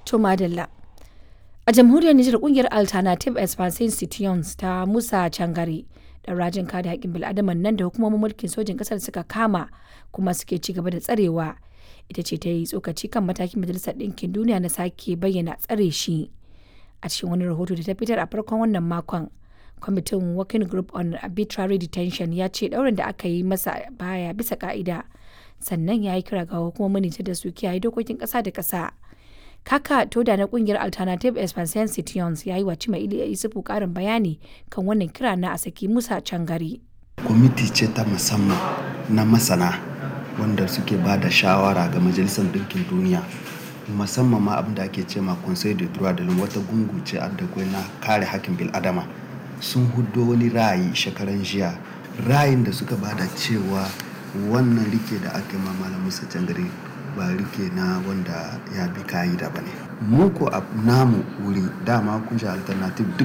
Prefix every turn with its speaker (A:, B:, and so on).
A: To madalla. A jamhuriyar Nijar kungiyar Alternative Expansion Citoyens ta Musa Cangare da rajin kare haƙƙin bil'adaman nan da hukumomin mulkin sojin ƙasar suka kama kuma suke ci gaba da tsarewa ita ce ta yi tsokaci kan matakin majalisar ɗinkin duniya na sake bayyana tsare shi a cikin wani rahoto da ta fitar a farkon wannan makon kwamitin working group on arbitrary detention ya ce ɗaurin da aka yi masa baya bisa ka'ida sannan ya yi kira ga hukumomin nijar da su kiyaye dokokin ƙasa da ƙasa kaka toda na kungiyar alternative expansion citoyens ya yi wa cima ili isufu karin bayani kan wannan kira na a saki musa cangari
B: kwamiti ce ta musamman na masana wanda suke ba da shawara ga majalisar ɗinkin duniya musamman ma abin da ake ce ma conseil de droit de l'homme wata gungu ce da na kare hakkin bil'adama sun hudo wani ra'ayi shekaran jiya ra'ayin da suka bada cewa wannan rike da aka ma malam musa cangari ba rike na wanda ya bi ka'ida ba ne mu ko a namu wuri dama kun alternative duk